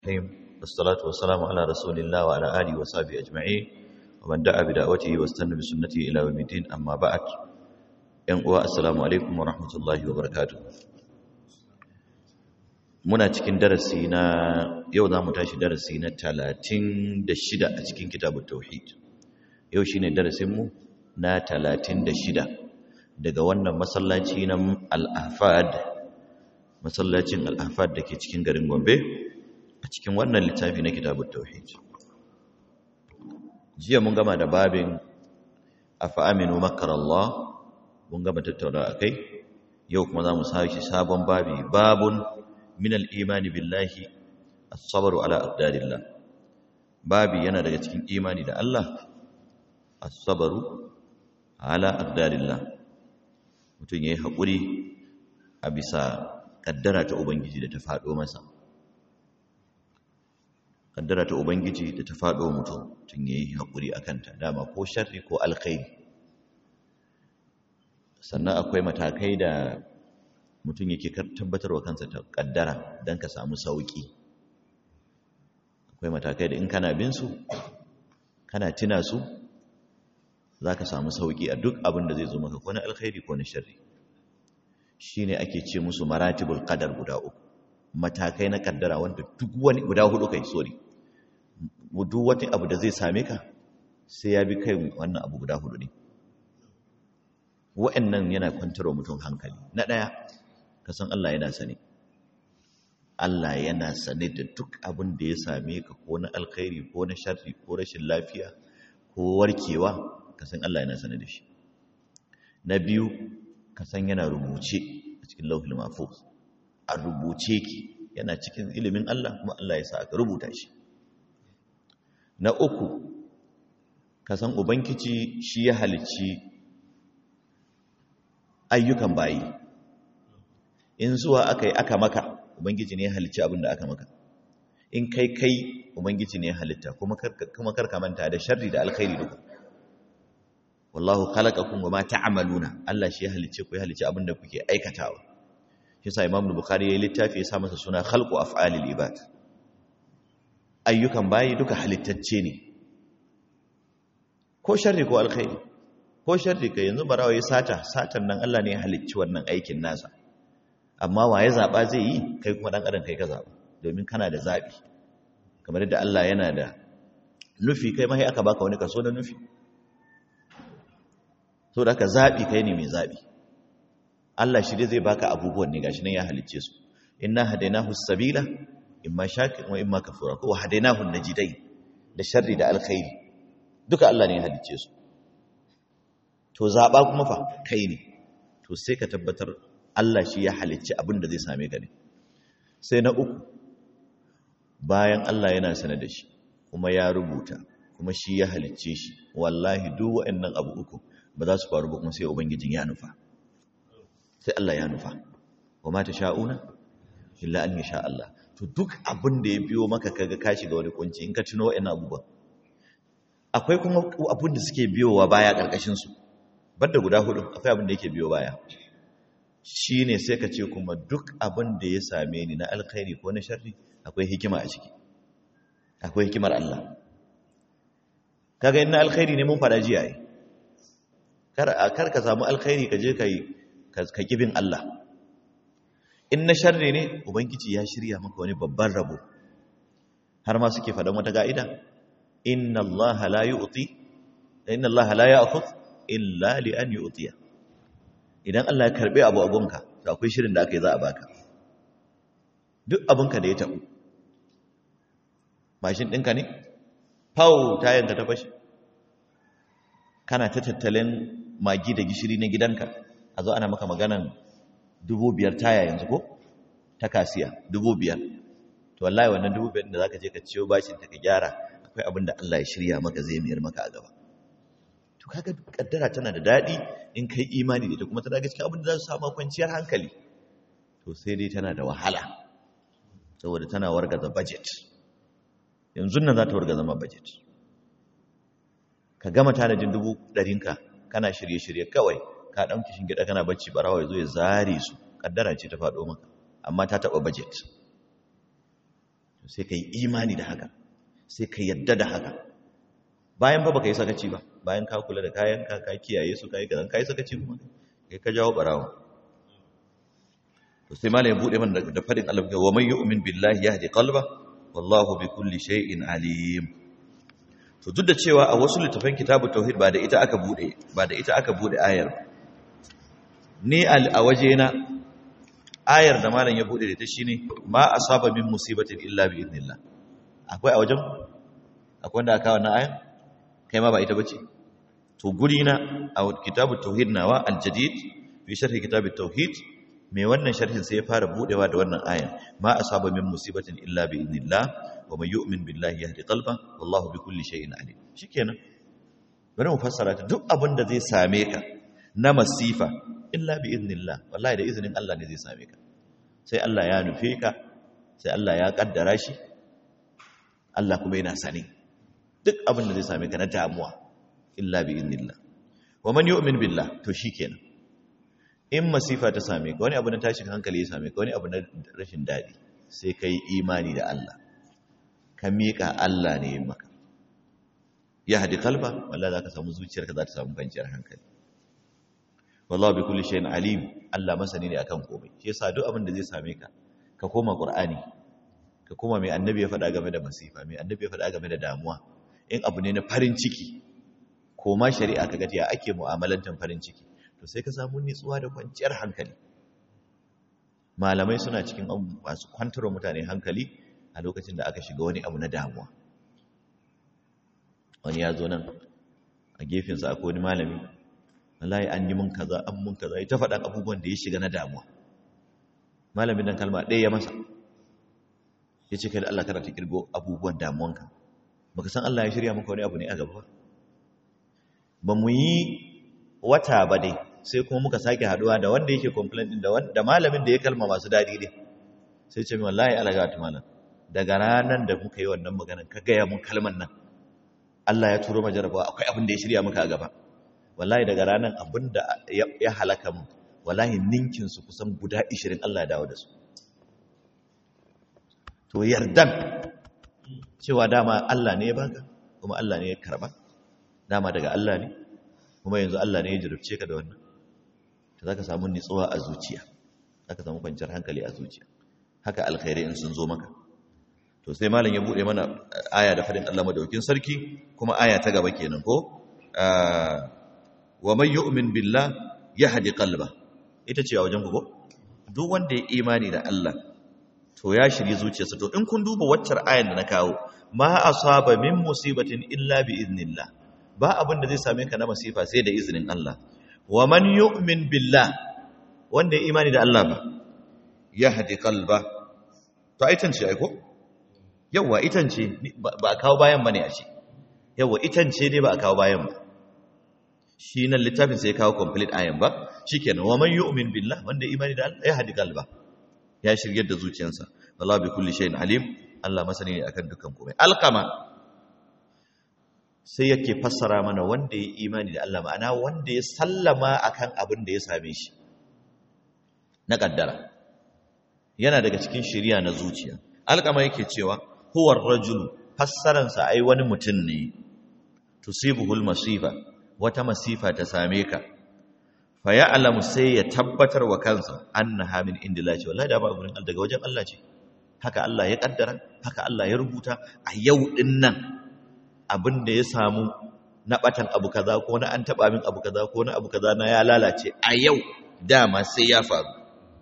الرحيم والصلاة والسلام على رسول الله وعلى آله وصحبه أجمعين ومن دعا بدعوته واستنى بسنته إلى يوم الدين أما بعد ينقوى السلام عليكم ورحمة الله وبركاته muna cikin darasi na yau za mu tashi darasi na talatin da shida a cikin kitabun tauhid yau shine darasinmu na talatin da shida daga wannan masallaci na al'afad masallacin al'afad da ke cikin garin gombe a cikin wannan littafi na kitabun tauhid jiya mun gama da babin afa'aminu makarallah mun gama tattauna a kai yau kuma za mu sashi sabon babi babun min al'imani billahi as-sabru ala aqdarillah babi yana daga cikin imani da Allah as-sabru ala aqdarillah mutum yayi hakuri a bisa kaddara ta ubangiji da ta fado masa kaddara ta ubangiji da ta fado mutum tun yayi hakuri akan ta dama ko sharri ko alkhairi sannan akwai matakai da mutum yake tabbatarwa kansa ta kaddara don ka samu sauki akwai matakai da in kana bin su kana tina su za ka samu sauki a duk abin da zai zo maka ko na alkhairi ko na sharri shi ne ake ce musu maratibul qadar guda uku matakai na kaddara wanda duk wani guda hudu kai sorry duk wani abu da zai same ka sai ya bi kai wannan abu guda hudu ne wa'annan yana kwantarwa mutum hankali na ɗaya ka san Allah yana sane Allah yana sane da duk abin da ya same ka ko na alkhairi ko na sharri ko rashin lafiya ko warkewa ka san Allah yana sane da shi na biyu ka san yana rubuce a cikin lauhul mahfuz a rubuce ki yana cikin ilimin Allah kuma Allah ya sa aka rubuta shi na uku ka san ubangiji shi ya halicci ayyukan bayi in zuwa aka yi aka maka ubangiji ne ya halicci abin da aka maka in kai kai ubangiji ne ya halitta kuma karka manta da sharri da alkhairi duka wallahu khalaqakum wama ta'maluna Allah shi ya halicce ku ya halicci abin da kuke aikatawa shi yasa Imam Bukhari ya littafi ya sa masa suna khalqu af'alil ibad ayyukan bayi duka halittacce ne ko sharri ko alkhairi ko sharri kai yanzu barawa ya sata satan nan Allah ne ya halicci wannan aikin nasa amma waye zaba zai yi kai kuma dan adam kai ka zaba domin kana da zabi kamar yadda Allah yana da nufi kai ma sai aka baka wani kaso na nufi so da ka zabi kai ne mai zabi Allah shi dai zai baka abubuwan ne gashi nan ya halicce su inna hadainahu sabila imma shakir wa imma kafura ko hadainahu najidain da sharri da alkhairi duka Allah ne ya halicce su to zaɓa kuma fa kai ne to sai ka tabbatar Allah shi ya halicci abin da zai same ka ne sai na uku bayan Allah yana sanar da shi kuma ya rubuta kuma shi ya halicce shi wallahi duk waɗannan abu uku ba za su faru ba kuma sai ubangijin ya nufa sai Allah ya nufa wa ma ta sha'una illa an yasha Allah to duk abin da ya biyo maka kaga ka shiga wani kunci in ka tuno waɗannan abubuwan akwai kuma abin da suke biyowa baya ƙarƙashin su banda guda hudu akwai abin da yake biyo baya shi ne sai ka ce kuma duk abin da ya same ni na alkhairi ko na sharri akwai hikima a ciki akwai hikimar Allah kaga ina alkhairi ne mun fada jiya yi kar ka samu alkhairi ka je ka kibin Allah in na sharri ne ubangiji ya shirya maka wani babban rabo har ma suke faɗan wata ga'ida inna Allah la yu'ti inna Allah la ya'khudh illa li an yu'tiya idan Allah ya karbe abu a gonka to akwai shirin da aka yi za a baka duk abinka da ya tabu mashin ɗinka ne pau tayanka ta fashe kana ta tattalin magi da gishiri na gidanka a zo ana maka maganan dubu biyar taya yanzu ko ta kasiya dubu biyar to wallahi wannan dubu biyar da za ka je ka ciyo bashin ta ka gyara akwai abin da Allah ya shirya maka zai mayar maka a gaba to kaga kaddara tana da dadi in kai imani da ita kuma tana gaskiya abin da za su samu kwanciyar hankali to sai dai tana da wahala saboda tana wargaza budget yanzu nan za ta wargaza ma budget ka gama tanadin dubu ɗarinka kana shirye-shirye kawai ka ɗauki shingida kana bacci barawa ya zo ya zare su kaddara ce ta faɗo maka amma ta taɓa budget sai ka yi imani da haka sai ka yadda da haka bayan ba baka yi sakaci ba bayan ka kula da kayan ka ka kiyaye su kai kazan kai sakaci kuma kai ka jawo barawo to sai malai bude man da fadin Allah wa man yu'min billahi yahdi qalba wallahu bi kulli shay'in alim to duk da cewa a wasu littafan kitabu tauhid ba da ita aka bude ba da ita aka bude ayar ni a wajena ayar da malam ya bude da ta shine ma asaba min musibatin illa bi idnillah akwai a wajen akwai wanda aka wannan ayar kai ma ba ita bace to guri na a kitabu tauhid nawa aljadid fi sharhi kitab tauhid mai wannan sharhin sai ya fara budewa da wannan ayar ma asaba min musibatin illa bi idnillah wa man yu'min billahi yahdi qalba wallahu bi kulli shay'in alim shikenan bari mu fassara ta duk abin da zai same ka na masifa illa bi idnillah wallahi da izinin Allah ne zai same ka sai Allah ya nufe ka sai Allah ya kaddara shi Allah kuma yana sani duk abin da zai same ka na damuwa illa bi idnillah wa man yu'min billah to shikenan in masifa ta same ka wani abu na tashin hankali ya same ka wani abu na rashin dadi sai kai imani da Allah ka miƙa Allah ne maka ya hadi kalba wallahi zaka samu zuciyarka za ta samu kwanciyar hankali wallahi bi kulli shay'in alim Allah masani ne akan komai shi yasa duk abin da zai same ka ka koma qur'ani ka koma mai annabi ya faɗa game da masifa mai annabi ya faɗa game da damuwa in abu ne na farin ciki koma shari'a kaga ya ake mu'amalantar farin ciki to sai ka samu nitsuwa da kwanciyar hankali malamai suna cikin masu kwantar mutane hankali a lokacin da aka shiga wani abu na damuwa wani ya zo nan a gefensa akwai wani malami wallahi an yi mun kaza an mun kaza ya ta faɗan abubuwan da ya shiga na damuwa malamin nan kalma ɗaya ya masa ya ce kai da Allah kana ta kirgo abubuwan damuwanka baka san Allah ya shirya maka wani abu ne a gaba ba ba mu yi wata ba dai sai kuma muka sake haduwa da wanda yake complain din da malamin da ya kalma masu dadi ne sai ce min wallahi alaga ta malam daga ranar da muka yi wannan maganar ka gaya mun kalmar nan Allah ya turo majarabawa akwai abin da ya shirya muka a gaba wallahi daga ranar abin da ya halaka mu wallahi ninkin su kusan guda 20 Allah ya dawo da su to yardan cewa dama Allah ne ya baka kuma Allah ne ya karba dama daga Allah ne kuma yanzu Allah ne ya jirubce ka da wannan to zaka samu nitsuwa a zuciya zaka samu kwanciyar hankali a zuciya haka alkhairi in sun zo maka to sai malam ya bude mana aya da fadin Allah madaukin sarki kuma aya ta gaba kenan ko wa man yu'min billah yahdi qalba ita ce a wajen ku ko duk wanda ya imani da Allah to ya shirye zuciyarsa to in kun duba waccar ayan da na kawo ma asaba min musibatin illa bi idnillah ba abin da zai same ka na masifa sai da izinin Allah wa man yu'min billah wanda ya imani da Allah ba yahdi qalba to aitan ce ai ko yawa itan ce ba a kawo bayan ba ne a ce yawa itan ce ne ba a kawo bayan ba shi nan littafin sai kawo complete ayan ba shi kenan wa man yu'min billah wanda imani da Allah ya hadi kalba ya shiryar da zuciyarsa wallahu bi kulli shay'in alim Allah masani ne akan dukkan komai alqama sai yake fassara mana wanda ya imani da Allah ma'ana wanda ya sallama akan abin da ya same shi na kaddara yana daga cikin shiriya na zuciya alqama yake cewa huwar rajulu fassaransa ai wani mutum ne tusibuhul masifa wata masifa ta same ka fa ya'lamu sai ya tabbatar wa kansa annaha min indillahi wallahi da ba gurin daga wajen Allah ce haka Allah ya kaddara haka Allah ya rubuta a yau din nan abin da ya samu na batan abu kaza ko na an taba min abu kaza ko na abu kaza na ya lalace a yau dama sai ya faru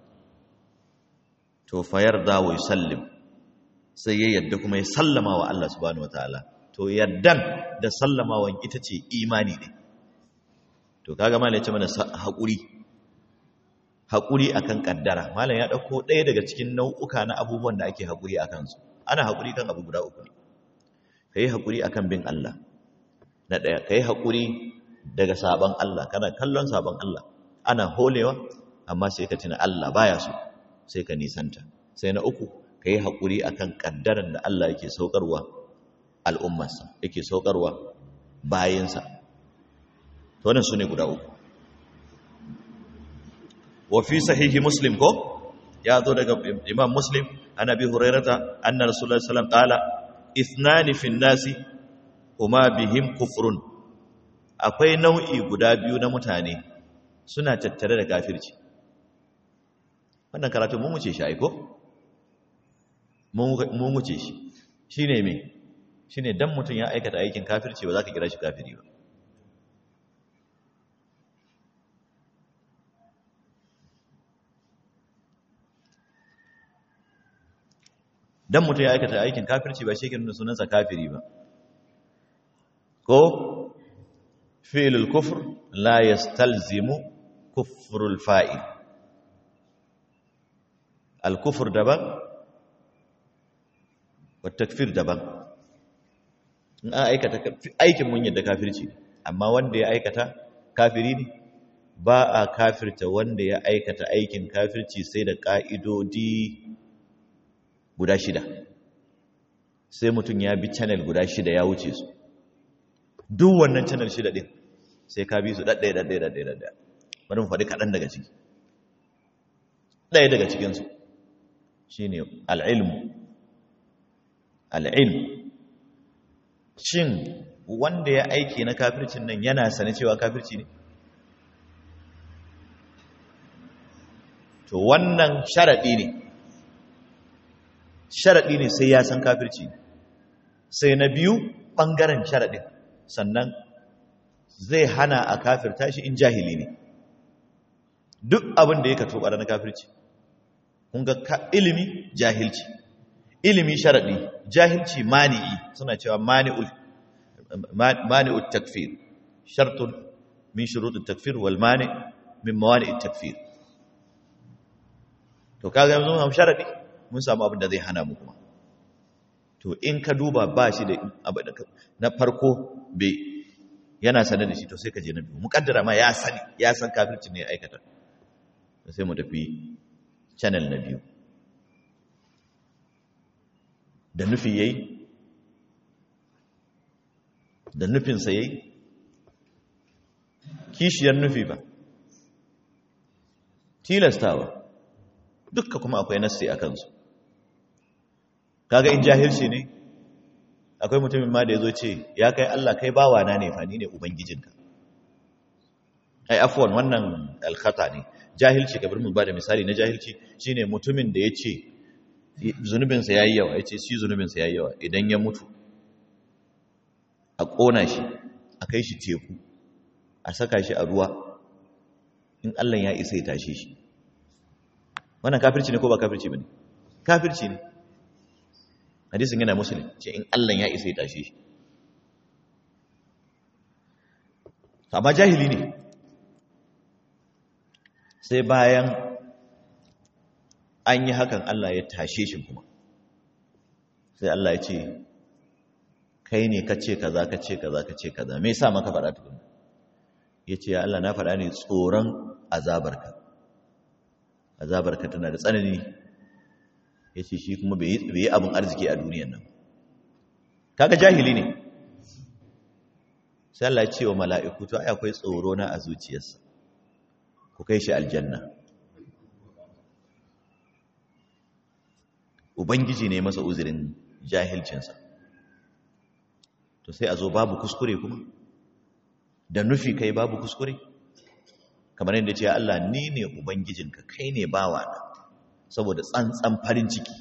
to fa yarda wa yusallim sai ya yadda kuma ya sallama wa Allah subhanahu wataala to yaddan da sallamawan ita ce imani ne to kaga malam ya ce mana haƙuri haƙuri akan kaddara malam ya dauko ɗaya daga cikin nau'uka na abubuwan da ake haƙuri akan su ana haƙuri kan abu guda uku ne kai haƙuri akan bin Allah na ɗaya kai haƙuri daga sabon Allah kana kallon sabon Allah ana holewa amma sai ka tuna Allah baya so sai ka nisanta sai na uku ka yi haƙuri a kan ƙaddaran da Allah yake saukarwa al'ummarsa yake saukarwa bayansa to wannan su ne guda uku wafi sahihi muslim ko ya zo daga imam muslim ana bi hurairata anna rasulullahi sallallahu alaihi wasallam qala ithnani fin nasi huma bihim kufrun akwai nau'i guda biyu na mutane suna tattare da kafirci wannan karatu mun wuce shi aiko mun wuce shi shine me shine dan mutum ya aikata aikin kafirci ba za ka kira shi kafiri ba dan mutum ya aikata aikin kafirci ba shi ke nuna sunansa kafiri ba ko fi'lul kufr la yastalzimu kufrul fa'il al-kufr daban wa takfir daban in an aikata aikin mun yadda kafirci amma wanda ya aikata kafiri ne ba a kafirta wanda ya aikata aikin kafirci sai da ka'idodi guda shida sai mutum ya bi channel guda shida ya wuce su duk wannan channel shida din sai ka bi su ɗaɗɗaya ɗaɗɗaya ɗaɗɗaya ɗaɗɗaya bari mu faɗi kaɗan daga ciki ɗaya daga cikinsu shi ne al'ilmu al'ilmu shin wanda ya aiki na kafircin nan yana sane cewa kafirci ne to wannan sharaɗi ne sharaɗi ne sai ya san kafirci sai na biyu ɓangaren sharaɗin sannan zai hana a kafirta shi in jahili ne duk abin da ya kato ɓara na kafirci kun ga ilimi jahilci ilimi sharaɗi jahilci mani'i suna cewa mani'ul takfir shartun min shurutun takfir wal mani min mawani'ul takfir to kaga yanzu mun sharaɗi mun samu abin da zai hana mu kuma to in ka duba ba shi da abu da na farko bai yana sanar da shi to sai ka je na biyu mukaddara ma ya sani ya san kafirci ne ya aikata sai mu tafi channel na biyu da nufi yayi da nufinsa yayi kishiyar nufi ba tilastawa dukka kuma akwai nassi a kansu kaga in jahilci ne akwai mutumin ma da ya zo ce ya kai Allah kai bawana ne fa ni ne ubangijinka ai afwan wannan alkhata ne jahilci kabar mu ba da misali na jahilci shine mutumin da ya ce zunubinsa yayi yawa ya ce shi zunubinsa yayi yawa idan ya mutu a ƙona shi a kai shi teku a saka shi a ruwa in Allah ya isa ya tashe shi wannan kafirci ne ko ba kafirci bane kafirci ne hadisin yana muslim ce in Allah ya isa ya tashe shi amma jahili ne sai bayan an yi hakan Allah ya tashe shi kuma sai Allah ya ce kai ne ka ce kaza ka ce kaza ka ce kaza me yasa maka faɗa tukun ya ce ya Allah na faɗa ne tsoron azabarka azabarka tana da tsanani ya ce shi kuma bai yi abin arziki a duniyan nan kaga jahili ne sai Allah ya ce wa mala'iku to ai akwai tsoro na a zuciyarsa ku kai shi aljanna ubangiji ne masa uzurin jahilcinsa to sai a zo babu kuskure kuma da nufi kai babu kuskure kamar yadda ce Allah ni ne ubangijinka kai ne bawa na saboda tsantsan farin ciki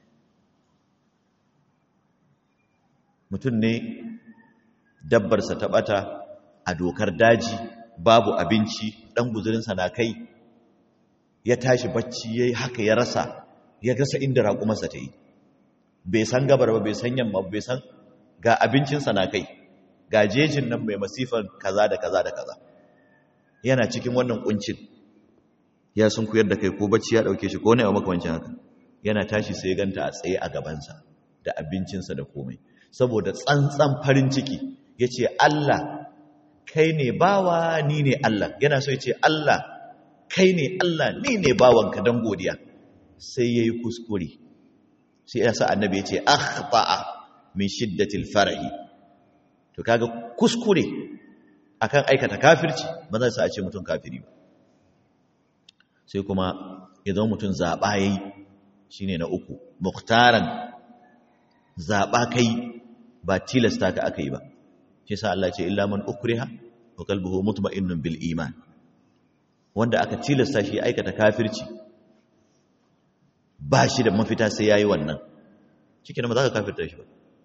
mutum ne dabbarsa ta bata a dokar daji babu abinci dan guzurinsa na kai ya tashi bacci yayi haka ya rasa ya rasa inda raƙumarsa ta yi bai san gabar ba bai san yamma bai san ga abincinsa na kai ga jejin nan mai masifan kaza da kaza da kaza yana cikin wannan kuncin ya sun kuyar da kai ko bacci ya dauke shi ko ne a makamancin haka yana tashi sai ganta a tsaye a gabansa da abincinsa da komai saboda tsantsan farin ciki ya ce Allah kai ne bawa ni ne Allah yana so ya ce Allah kai ne Allah ni ne bawanka don godiya sai ya yi kuskure sai ya sa annabi ya ce akhta'a min shiddatil farahi to kaga kuskure akan aikata kafirci ba zai sa a ce mutum kafiri ba sai kuma idan mutum zaɓa ya yi shi ne na uku muktaran zaɓa kai ba tilasta ka aka yi ba shi sa Allah ce illa man ukriha wa qalbuhu mutma'innun bil iman wanda aka tilasta shi aikata kafirci ba shi da mafita sai yayi wannan cikin ba za ka kafirta shi ba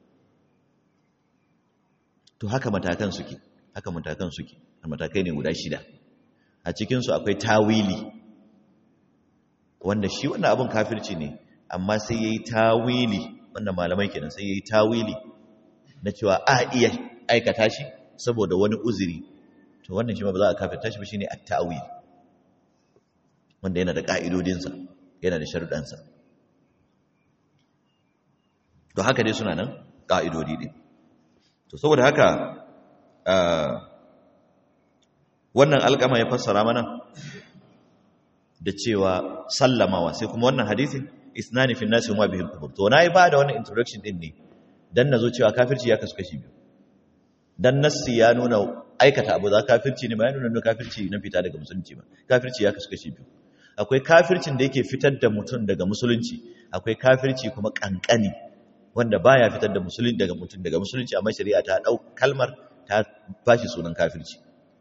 to haka matakan suke haka matakan suke matakai ne guda shida a cikinsu akwai tawili wanda shi wannan abin kafirci ne amma sai ya yi tawili wannan malamai kenan sai ya yi tawili na cewa a iya aikata shi saboda wani uzuri to wannan shi ma ba za a kafirta shi ba shi ne a tawili wanda yana da ƙa'idodinsa yana da sharuɗansa to haka dai suna nan ƙa'idodi ɗin to saboda haka wannan alƙama ya fassara mana da cewa sallamawa sai kuma wannan hadisin isnani fi nasi ma bihim kufur to nayi ba da wannan introduction din ne dan nazo cewa kafirci ya kasu kashi biyu dan nassi ya nuna aikata abu za kafirci ne ba ya nuna kafirci na fita daga musulunci ba kafirci ya kasu kashi biyu akwai kafircin da yake fitar da mutum daga musulunci akwai kafirci kuma kankani wanda baya fitar da musulunci daga mutum daga musulunci amma shari'a ta dau kalmar ta bashi sunan kafirci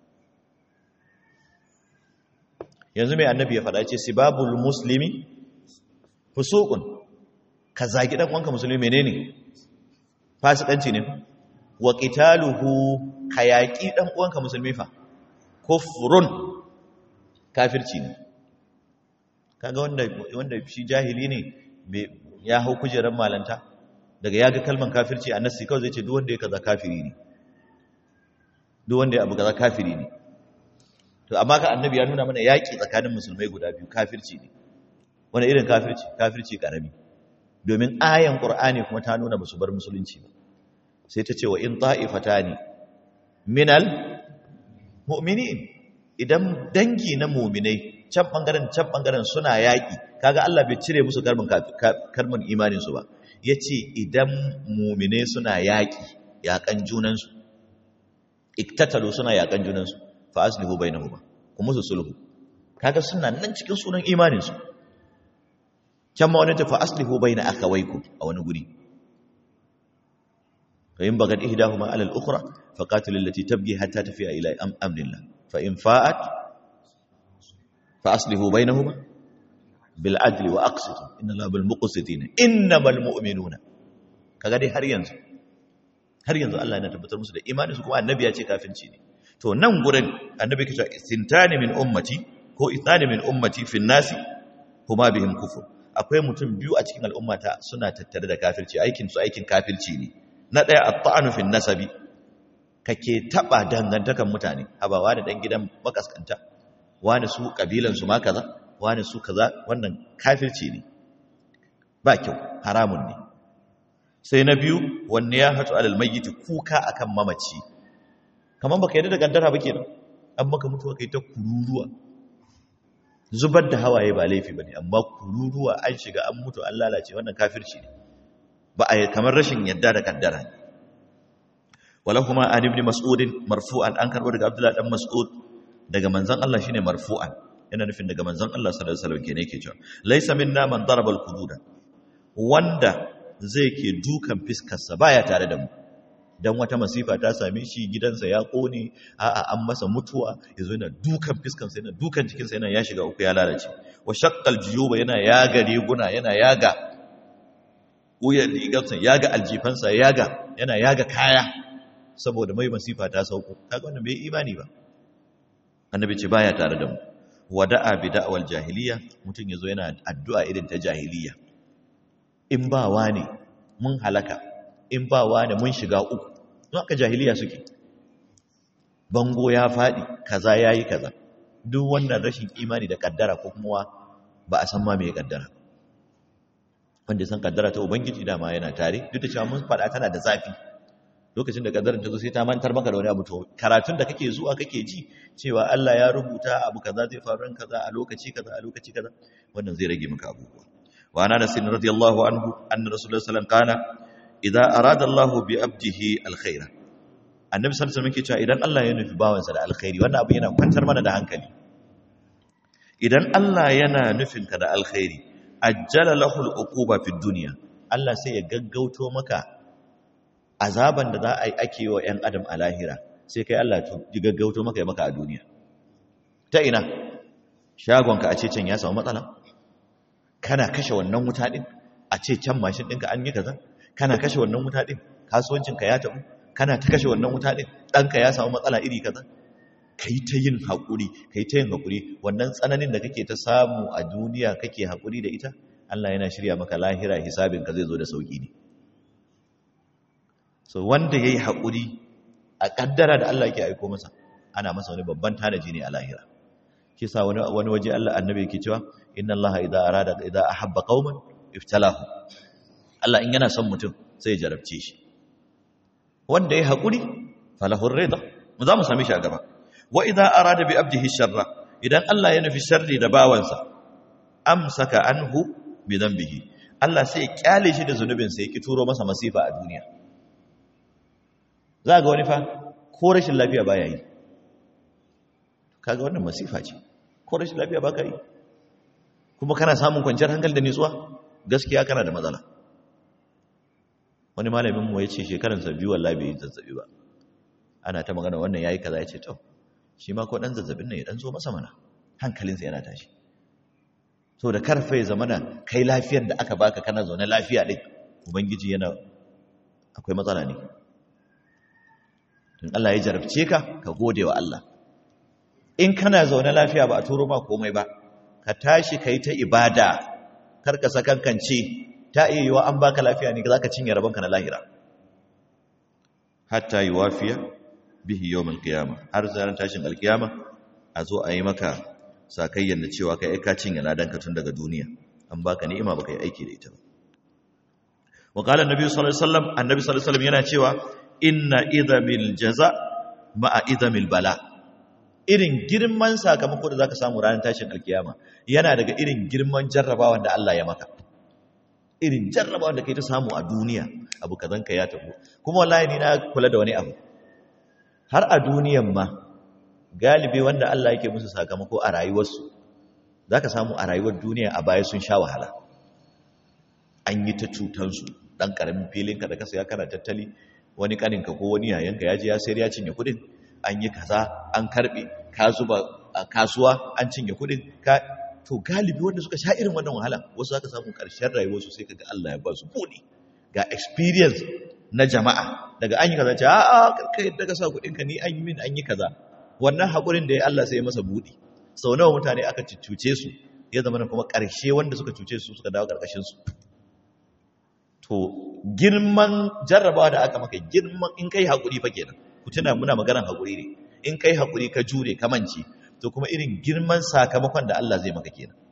yanzu mai annabi ya faɗa ce sibabul muslimi fusuqun ka zagi dan uwanka musulmi menene fasikanci ne wa qitaluhu ka yaki dan uwanka musulmi fa kufrun kafirci ne kaga wanda wanda shi jahili ne ya hau kujerar malanta daga ya ga kalman kafirci a nassi kawai zai ce duk wanda ya kaza kafiri ne duk wanda ya abu kaza kafiri ne to amma ka annabi ya nuna mana yaƙi tsakanin musulmai guda biyu kafirci ne wani irin kafirci kafirci karami domin ayan qur'ani kuma ta nuna musu bar musulunci ba sai ta ce wa in ta'ifatani minal mu'minin idan dangi na mu'minai can bangaren can bangaren suna yaƙi kaga Allah bai cire musu kalmin kalmin imanin su ba yace idan mu'minai suna yaƙi yaƙan junan su iktatalu suna yaƙan junan su fa aslihu bainahuma ku musu sulhu kaga suna nan cikin sunan imanin su can ma wani ta fa aslihu baina akhawaykum a wani guri fa in bagad ihdahuma ala al-ukhra fa qatil allati tabghi hatta tafi'a ila amrillah fa in fa'at fa aslihu bainahuma bil adli wa aqsitu inna allaha bil muqsitina innamal mu'minuna kaga dai har yanzu har yanzu Allah yana tabbatar musu da imanin su kuma annabi ya ce kafinci ne to nan gurin annabi ke cewa istintani min ummati ko ithani min ummati fi nasi huma bihim kufur akwai mutum biyu a cikin al'ummata suna tattare da kafirci aikin su aikin kafirci ne na daya at-ta'anu fi nasabi kake taba dangantakan mutane habawa da dan gidan makaskanta wani su kabilan su ma kaza wani su kaza wannan kafirci ne ba kyau haramun ne sai na biyu wanne ya hatu alal mayyit kuka akan mamaci kamar baka yadda da kaddara ba kenan an maka mutuwa kai ta kururuwa zubar da hawaye ba laifi bane amma kururuwa an shiga an mutu an lalace wannan kafirci ne ba a kamar rashin yadda da kaddara ne wala kuma an ibn mas'ud marfu'an an karbo daga abdullahi dan mas'ud daga manzon Allah shine marfu'an yana nufin daga manzon Allah sallallahu alaihi wasallam kenan yake cewa laysa minna man daraba al-qududa wanda zai ke dukan fiskarsa baya tare da mu dan wata masifa ta same shi gidansa ya kone a'a an masa mutuwa yazo yana dukan fiskansa yana dukan jikinsa yana ya shiga uku ya lalace wa shaqqal juyuba yana yaga riguna yana yaga wuyan rigarsa yaga aljifansa yaga yana yaga kaya saboda mai masifa ta sauko kaga wannan bai imani ba annabi ce baya tare da mu wada'a bi da'wal jahiliya mutun yazo yana addu'a irin ta jahiliya in ba wani mun halaka in ba wani mun shiga uku don haka jahiliya suke bango ya faɗi kaza yayi kaza duk wannan rashin imani da kaddara ko kuma ba a san ma me kaddara wanda san kaddara ta ubangiji dama yana tare duk da cewa mun faɗa tana da zafi lokacin da kaddarar ta zo sai ta mantar maka da wani abu to karatun da kake zuwa kake ji cewa Allah ya rubuta abu kaza zai faru ran kaza a lokaci kaza a lokaci kaza wannan zai rage maka abubuwa wa ana nasin radiyallahu anhu anna rasulullahi sallallahu alaihi wasallam kana idza arada Allahu bi abdihi alkhaira annabi sallallahu alaihi wasallam yake cewa idan Allah ya nufi bawansa da alkhairi wannan abu yana kwantar mana da hankali idan Allah yana nufinka da alkhairi ajjala lahul uquba fid dunya Allah sai ya gaggauto maka azaban da za a yi ake wa ‘yan adam a lahira sai kai Allah ya gaggauto maka ya maka a duniya ta ina shagonka a ce can ya samu matsala kana kashe wannan wuta ɗin a ce can mashin ɗinka an yi kaza kana kashe wannan wuta ɗin kasuwancinka ya taɓu kana ta kashe wannan wuta ɗin ɗanka ya samu matsala iri kaza ka yi ta yin haƙuri ka yi ta yin haƙuri wannan tsananin da kake ta samu a duniya kake haƙuri da ita Allah yana shirya maka lahira hisabinka zai zo da sauƙi ne so wanda ya yi haƙuri a ƙaddara da Allah ke aiko masa ana masa wani babban tanaji ne a lahira shi sa wani waje Allah annabi yake cewa inna Allah idza arada idza ahabba qauman iftalahu Allah in yana son mutum sai ya jarabce shi wanda ya haƙuri falahu rida mu za mu sami shi a gaba wa idza arada bi abdihi sharra idan Allah ya nufi sharri da bawansa amsaka anhu bi dhanbihi Allah sai ya kyale shi da zunubin sai ya ki turo masa masifa a duniya za ga wani fa ko rashin lafiya baya yi kaga wannan masifa ce ko rashin lafiya baka yi kuma kana samun kwanciyar hankali da nutsuwa gaskiya kana da matsala wani malamin mu yace shekaran sa biyu wallahi bai zazzabi ba ana ta magana wannan yayi kaza yace to shi ma ko dan zazzabin nan ya dan zo masa mana hankalinsa yana tashi so da karfe zamana kai lafiyar da aka baka kana zaune lafiya din ubangiji yana akwai matsala ne in Allah ya jarabce ka ka gode wa Allah in kana zaune lafiya ba a turo ba komai ba ka tashi kai ta ibada kar ka sakankance ta iya yiwa an baka lafiya ne zaka cinye rabonka na lahira hatta yuwafiya bihi yawmal qiyamah har zaran tashin alkiyama a zo a yi maka sakayyan da cewa kai ka cinye ladanka tun daga duniya an baka ni'ima baka yi aiki da ita ba wa qala annabi sallallahu alaihi wasallam annabi sallallahu alaihi wasallam yana cewa inna idhamil jaza ma'a idhamil bala irin girman sakamako da zaka samu ranar tashin alkiyama yana daga irin girman jarrabawan da Allah ya maka irin jarrabawan da kai ta samu a duniya abu kazan ka ya tafi kuma wallahi ni na kula da wani abu har a duniyan ma galibi wanda Allah yake musu sakamako a rayuwarsu zaka samu a rayuwar duniya a baya sun sha wahala an yi ta cutansu dan karamin filinka da ka saya kana tattali wani kaninka ko wani yayanka ya je ya sayar ya cinye kudin an yi kaza an karbe ka zuba a kasuwa an cinye kudin ka to galibi wanda suka sha irin wannan wahala wasu zaka samu karshen rayuwarsu sai kaga Allah ya ba su kudi ga experience na jama'a daga an yi kaza ce a'a karka yadda ka sa kudin ka ni an yi min an yi kaza wannan hakurin da ya Allah sai ya masa budi sau nawa mutane aka cuce su ya zama kuma karshe wanda suka cuce su suka dawo karkashin su to girman jarrabawa da aka maka girman in kai haƙuri fa kenan ku tuna muna maganar haƙuri ne in kai haƙuri ka jure ka mance to kuma irin girman sakamakon da Allah zai maka kenan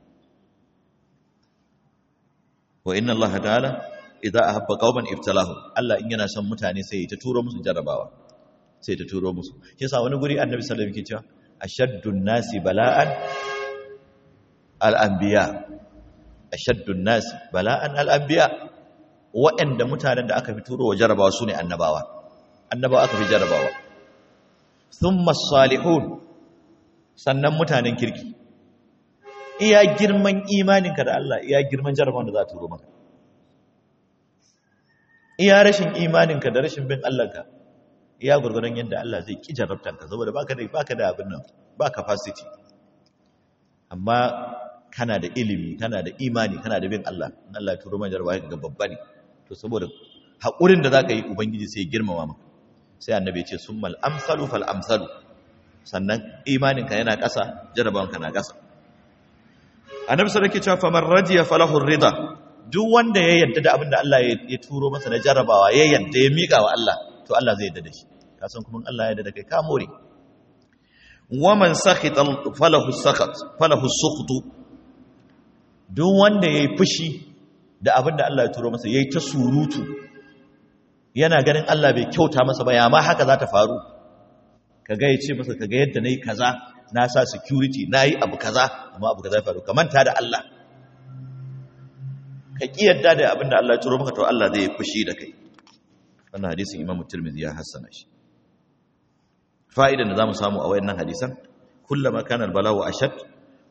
wa inna Allah ta'ala idza ahabba qauman ibtalahu Allah in yana son mutane sai ya ta turo musu jarrabawa sai ta turo musu shi yasa wani guri annabi sallallahu alaihi wasallam yake cewa ashaddun nasi bala'an al-anbiya ashaddun nasi bala'an al-anbiya waɗanda mutanen da aka fi turo wa jarabawa su ne annabawa annabawa aka fi jarabawa sun masalihun sannan mutanen kirki iya girman imaninka da Allah iya girman jarabawan da za a turo maka iya rashin imaninka da rashin bin Allahnka iya gurgurdan yadda Allah zai ki jarabtanka saboda baka da baka da abin nan ba capacity amma kana da ilimi kana da imani kana da bin Allah Allah ya turo man jarabawa ga babba ne to saboda haƙurin da za ka yi ubangiji sai girmama maka sai annabi ce sun mal amsalu fal amsalu sannan imaninka yana ƙasa jarabawanka na ƙasa annabi sai yake cewa faman radiya falahu rida duk wanda ya yarda da abin da Allah ya turo masa na jarabawa ya yarda ya miƙa wa Allah to Allah zai yarda da shi ka san kuma Allah ya yarda da kai ka more waman sakhita falahu sakhat falahu sukhtu duk wanda yayi fushi da abin da Allah ya turo masa yayi ta surutu yana ganin Allah bai kyauta masa ba ya ma haka za ta faru kaga ya ce masa kaga yadda nayi kaza na sa security nayi abu kaza amma abu kaza ya faru ka manta da Allah ka ki yadda da abin da Allah ya turo maka to Allah zai fushi da kai wannan hadisin Imam Tirmidhi ya hassana shi fa'idan da zamu samu a wayannan hadisan kullama kana al-bala'u ashad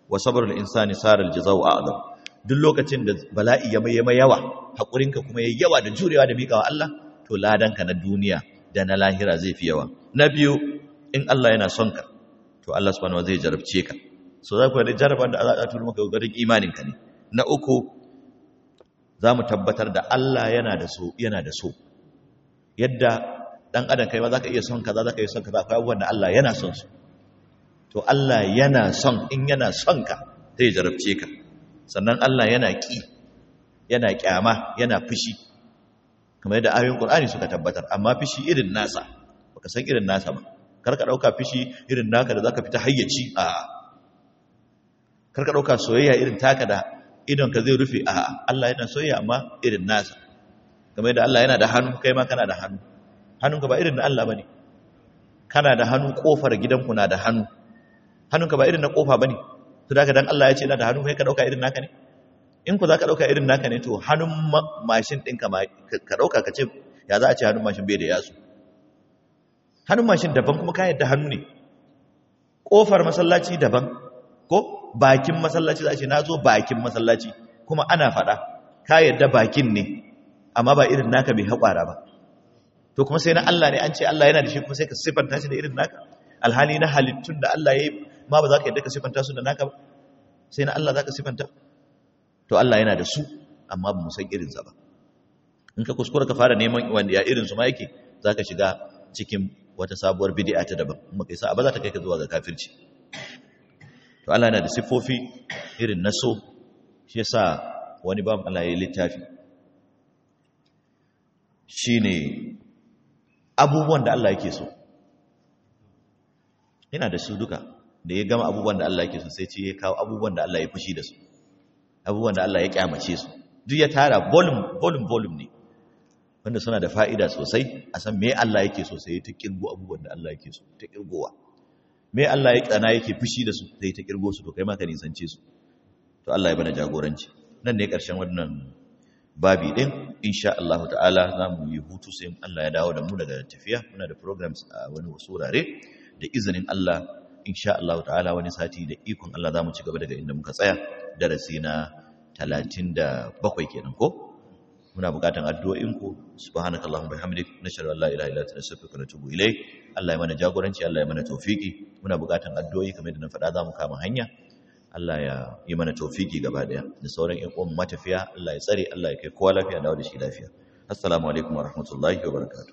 wa sabrul insani saral jazaa'u a'zam duk lokacin da bala'i ya mai yawa hakurinka kuma yayi yawa da jurewa da miƙawa Allah to ladanka na duniya da na lahira zai fi yawa na biyu in Allah yana son ka to Allah subhanahu wa zai jarabce ka so za ku da jaraban da za a turo maka garin imanin ka ne na uku za mu tabbatar da Allah yana da so yana da so yadda dan adam kai ma zaka iya son kaza zaka iya son kaza akwai abubuwan da Allah yana son su to Allah yana son in yana son ka zai jarabce ka sannan Allah yana ki yana kyama yana fushi kamar yadda ayoyin Qur'ani suka tabbatar amma fushi irin nasa baka san irin nasa ba kar ka dauka fushi irin naka da zaka fita hayyaci a kar ka dauka soyayya irin taka da idon ka zai rufe a Allah yana soyayya amma irin nasa kamar yadda Allah yana da hannu kai ma kana da hannu hannunka ba irin na Allah bane kana da hannu kofar gidanku na da hannu hannunka ba irin na kofa bane to da dan Allah ya ce na da hannu kai ka dauka irin naka ne in ku za ka dauka irin naka ne to hannun mashin ɗinka ka dauka ka ce ya za a ce hannun mashin bai da yatsu hannun mashin daban kuma ka yadda hannu ne kofar masallaci daban ko bakin masallaci za a ce na zo bakin masallaci kuma ana faɗa ka yadda bakin ne amma ba irin naka bai haƙwara ba to kuma sai na Allah ne an ce Allah yana da shi kuma sai ka siffanta shi da irin naka alhali na halittun da Allah ya yi ma ba za ka yadda ka siffanta su da naka ba sai na Allah za ka siffanta to Allah yana da su amma ba mu san irinsa ba in ka kuskura ka fara neman wanda ya irinsu ma yake za ka shiga cikin wata sabuwar bidi'a ta daban kuma kai sa ba za ta kai ka zuwa ga kafirci to Allah yana da siffofi irin na so shi yasa wani babu Allah ya yi littafi shine abubuwan da Allah yake so yana da su duka da ya gama abubuwan da Allah yake so sai ce ya kawo abubuwan da Allah ya fushi da su abubuwan da Allah ya kyamace su duk ya tara volume volume volume ne wanda suna da fa'ida sosai a san me Allah yake so sai ta kirgo abubuwan da Allah yake so ta kirgowa me Allah ya kana yake fushi da su sai ta kirgo su to kai ma ka nisance su to Allah ya bana jagoranci nan ne karshen wannan babi din insha Allah ta'ala za mu yi hutu sai Allah ya dawo da mu daga tafiya muna da programs a wani wasu wurare da izinin Allah insha Allah ta'ala wani sati da ikon Allah za mu ci gaba daga inda muka tsaya darasi na 37 kenan ko muna bukatan addu'o'inku subhanakallahumma bihamdik nashhadu an la ilaha illa anta nastaghfiruka wa natubu ilayk Allah ya mana jagoranci Allah ya mana tawfiki muna bukatan addu'o'i kamar yadda na faɗa za mu kama hanya Allah ya yi mana tawfiki gaba daya da sauran ƴan uwan matafiya Allah ya tsare Allah ya kai kowa lafiya dawo da shi lafiya assalamu alaikum wa rahmatullahi wa barakatuh